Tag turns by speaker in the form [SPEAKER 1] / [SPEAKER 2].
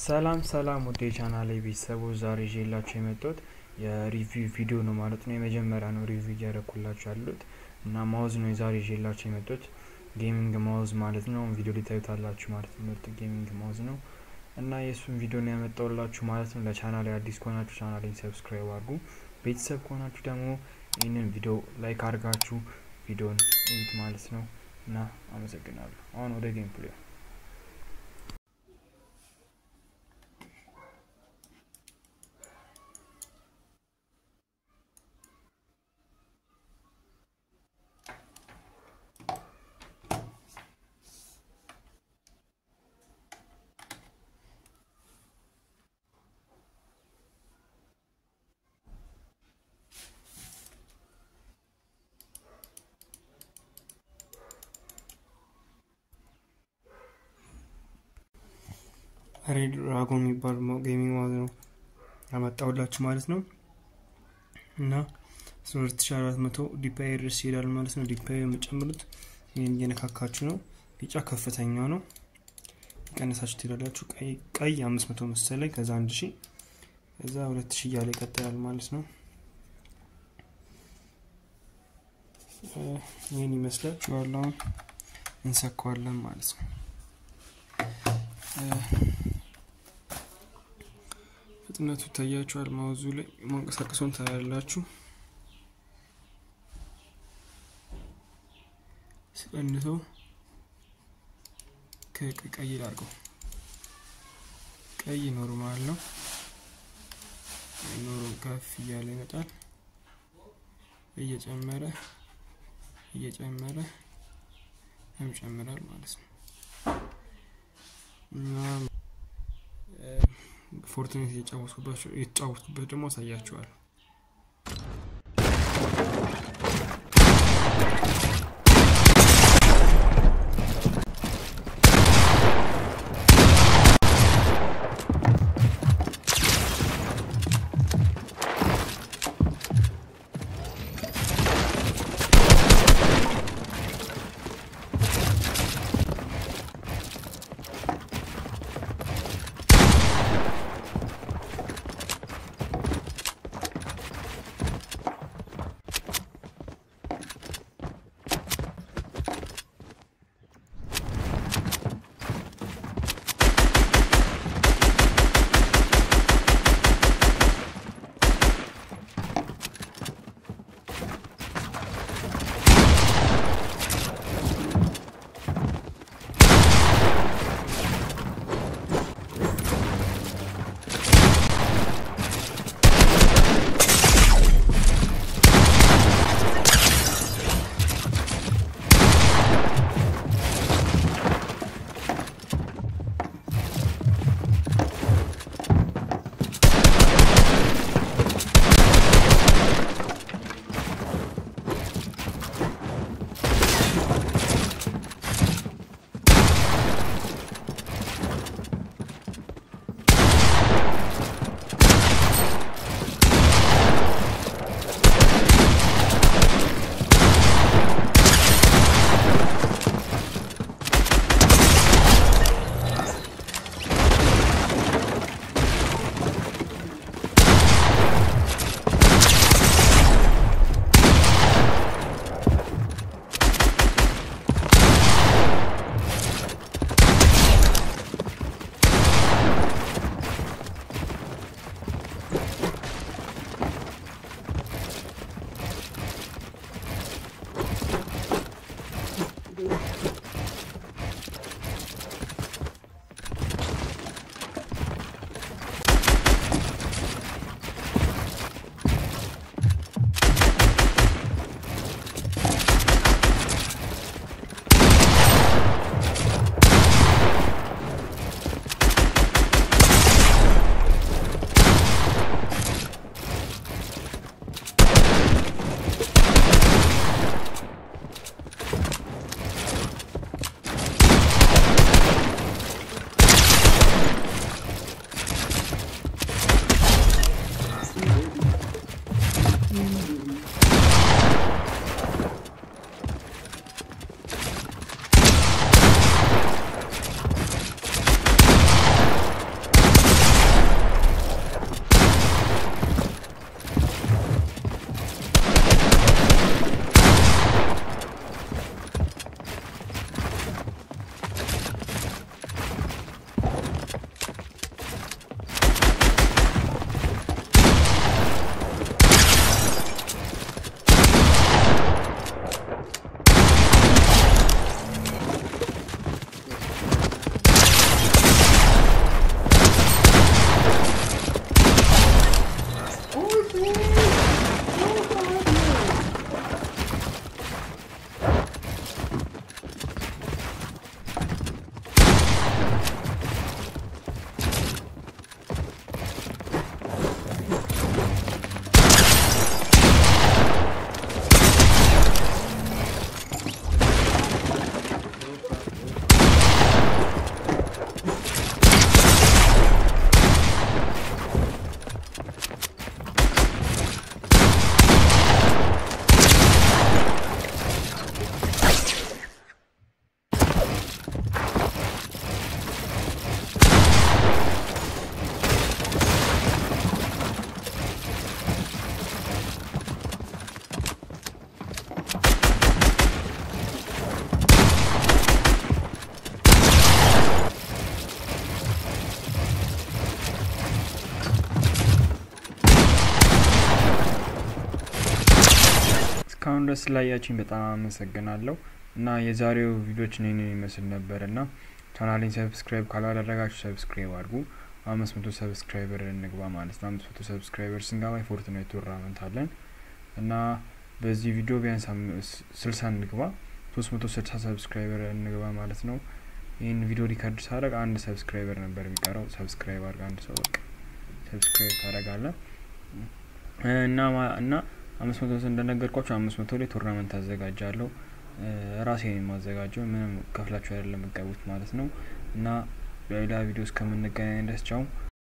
[SPEAKER 1] ሰላም ሰላም ወደ ቻናሌ ቤተሰቦች ዛሬ ይዤላችሁ የመጣሁት የሪቪው ቪዲዮ ነው ማለት ነው። የመጀመሪያ ነው ሪቪው እያደረኩላችሁ ያሉት እና ማውዝ ነው የዛሬ ይዤላችሁ የመጣሁት ጌሚንግ ማውዝ ማለት ነው። ቪዲዮ ሊታዩታላችሁ ማለት ነው። ምርጥ ጌሚንግ ማውዝ ነው እና የእሱን ቪዲዮ ነው ያመጣውላችሁ ማለት ነው። ለቻናሌ አዲስ ከሆናችሁ ቻናሌን ሰብስክራይብ አድርጉ። ቤተሰብ ከሆናችሁ ደግሞ ይህንን ቪዲዮ ላይክ አድርጋችሁ ቪዲዮን እዩት ማለት ነው እና አመሰግናለሁ። አሁን ወደ ጌም ፕሌይ ሬድ ድራጎን የሚባል ጌሚንግ ማውዝ ነው ያመጣውላችሁ ማለት ነው እና ሁለት ሺ አራት መቶ ዲፓይ ድረስ ይሄዳል ማለት ነው። ዲፓይ የምጨምሩት ይህን እየነካካችሁ ነው። ቢጫ ከፍተኛ ነው። የቀነሳችሁ ትሄዳላችሁ። ቀይ አምስት መቶ መሰለኝ ከዛ አንድ ሺ ከዛ ሁለት ሺ እያለ ይቀጥላል ማለት ነው። ይህን ይመስላል ዋላውን እንሰካዋለን ማለት ነው። ፍጥነቱ ይታያችኋል። ማውዙ ላይ ማንቀሳቀሱን ታያላችሁ። ስቀንሰው ከቀይ ላርገው ቀይ ኖርማል ነው። ኖሮ ከፍ እያለ ይመጣል። እየጨመረ እየጨመረ ይጨምራል ማለት ነው። እና ፎርትኔት የተጫወትኩበት ደግሞ አሳያችኋል። እስካሁን ድረስ ስላያችኝ በጣም አመሰግናለሁ እና የዛሬው ቪዲዮችን ይህንን ይመስል ነበር እና ቻናሌን ሰብስክራይብ ካላደረጋችሁ ሰብስክራይብ አድርጉ። አምስት መቶ ሰብስክራይበር እንግባ ማለት ነው። አምስት መቶ ሰብስክራይበር ስንገባ የፎርትናይት ቱርናመንት አለን እና በዚህ ቪዲዮ ቢያንስ ስልሳ እንግባ ሶስት መቶ ስልሳ ሰብስክራይበር እንግባ ማለት ነው። ይህን ቪዲዮ ሪከርድ ሳደርግ አንድ ሰብስክራይበር ነበር የሚቀረው። ሰብስክራይብ አድርግ አንድ ሰው በቃ ሰብስክራይብ ታደርጋለህ እና እና አምስት መቶ እንደነገርኳቸው አምስት መቶ ላይ ቱርናመንት አዘጋጃለሁ። ራሴ የማዘጋጀው ምንም ከፍላችሁ አይደለም የምትገቡት ማለት ነው እና በሌላ ቪዲዮ እስከምንገናኝ ደስ ቻው።